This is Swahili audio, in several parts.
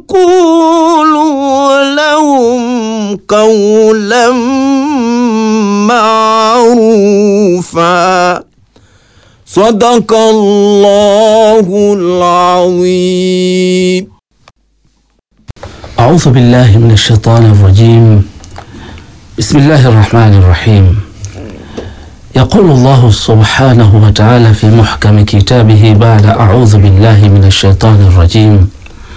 وقولوا لهم قولا معروفا صدق الله العظيم أعوذ بالله من الشيطان الرجيم بسم الله الرحمن الرحيم يقول الله سبحانه وتعالى في محكم كتابه بعد أعوذ بالله من الشيطان الرجيم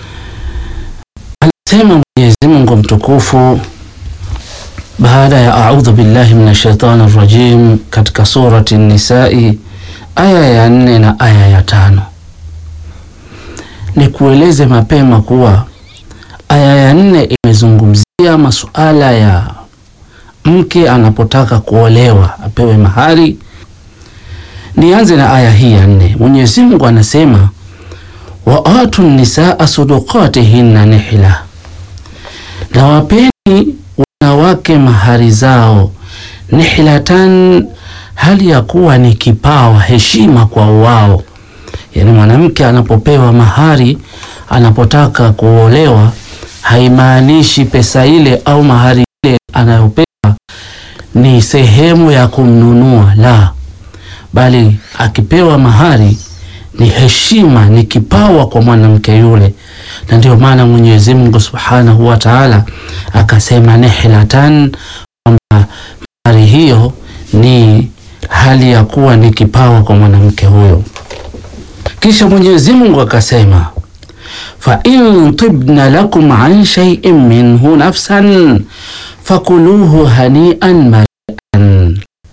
anasema Mwenyezi Mungu mtukufu baada ya audhu billahi min shaitani rajim katika surati Nisai aya ya nne na aya ya tano. Ni kueleze mapema kuwa aya ya nne imezungumzia masuala ya mke anapotaka kuolewa apewe mahari. Nianze na aya hii ya nne. Mwenyezi Mungu anasema wa atu nisaa sudukatihinna nihla, na wapeni wanawake mahari zao nihlatan, hali ya kuwa ni kipawa, heshima kwa wao. Yani mwanamke anapopewa mahari, anapotaka kuolewa, haimaanishi pesa ile au mahari ile anayopewa ni sehemu ya kumnunua, la, bali akipewa mahari ni heshima, ni kipawa kwa mwanamke yule, na ndio maana Mwenyezi Mungu Subhanahu wa Ta'ala akasema nihlatan, kwamba mahari hiyo ni hali ya kuwa ni kipawa kwa mwanamke huyo. Kisha Mwenyezi Mungu akasema fa in tibna lakum an shay'in minhu nafsan fakuluhu hanian marian,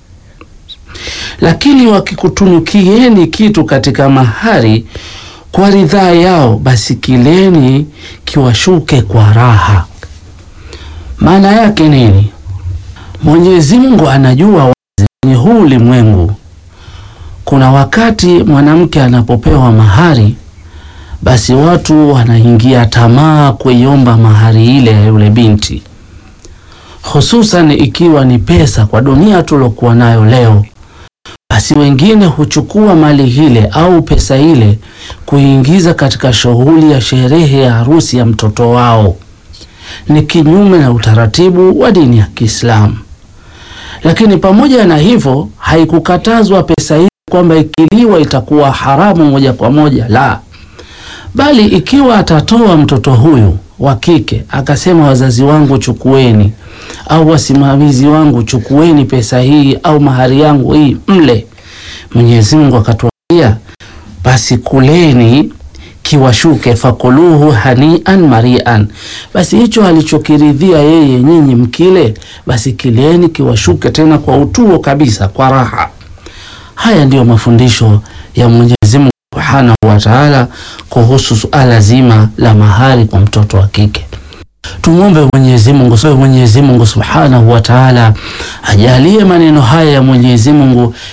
lakini wakikutunukieni kitu katika mahari kwa ridhaa yao, basi kileni kiwashuke kwa raha. Maana yake nini? Mwenyezi Mungu anajua wazi kwenye huu ulimwengu kuna wakati mwanamke anapopewa mahari, basi watu wanaingia tamaa kuiomba mahari ile ya yule binti, hususan ikiwa ni pesa. Kwa dunia tulokuwa nayo leo, basi wengine huchukua mali ile au pesa ile kuingiza katika shughuli ya sherehe ya harusi ya mtoto wao. Ni kinyume na utaratibu wa dini ya Kiislamu. Lakini pamoja na hivyo, haikukatazwa pesa hii kwamba ikiliwa itakuwa haramu moja kwa moja, la, bali ikiwa atatoa mtoto huyu wa kike akasema, wazazi wangu chukueni, au wasimamizi wangu chukueni pesa hii au mahari yangu hii mle, Mwenyezi Mungu akatuambia, basi kuleni kiwashuke, fakuluhu hanian marian, basi hicho alichokiridhia yeye nyinyi mkile, basi kileni kiwashuke tena kwa utuo kabisa, kwa raha. Haya ndiyo mafundisho ya Mwenyezi Mungu Subhanahu wa Ta'ala kuhusu suala zima la mahari kwa mtoto wa kike. Tumwombe Mwenyezi Mungu, so Mwenyezi Mungu Subhanahu wa Ta'ala ajalie maneno haya ya Mwenyezi Mungu